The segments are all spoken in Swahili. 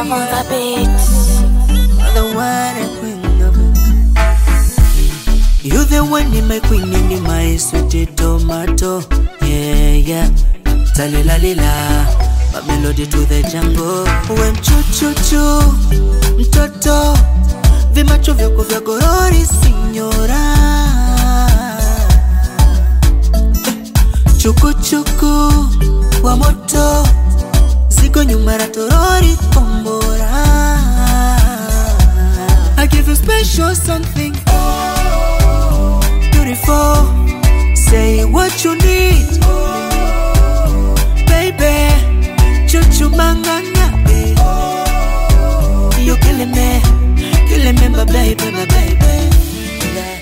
love on the beat. the one and queen of it. You the one in my queen and in my sweet tomato. Yeah, yeah. Talila lila. My melody to the jungle. We mchuchuchu, mtoto. Vimacho vyako vya gorori signora. Chukuchuku wa moto. Ziko nyuma ya torori kombora. I give you special something beautiful. Say what you need, baby. Chuchu manganga, eh. you killing me, killing me, my baby, my baby. Yeah.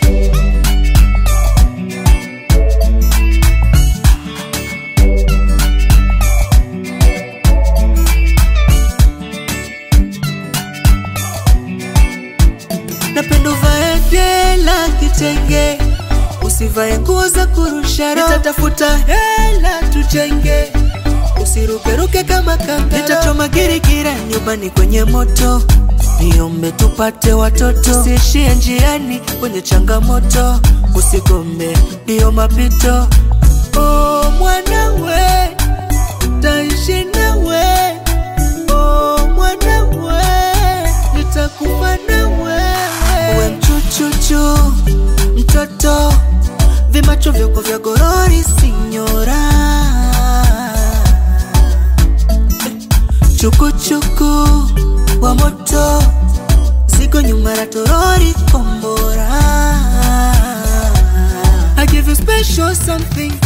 napenda uvae dela kitenge, usivae nguo za kurusha roho. Nitatafuta hela tujenge, usirukeruke kama kanga. Nitachoma girigiri nyumbani kwenye moto, niombe tupate watoto, usiishie njiani kwenye changamoto, usigome ndiyo mapito. Oh, mwanawe taishi nawe, oh, mwanawe nitakufa na wewe. Uwe mchuchuchu mtoto, vimacho vyako vya gorori sinyora, chukuchuku wa moto, ziko nyuma ya torori kombora. I give you special something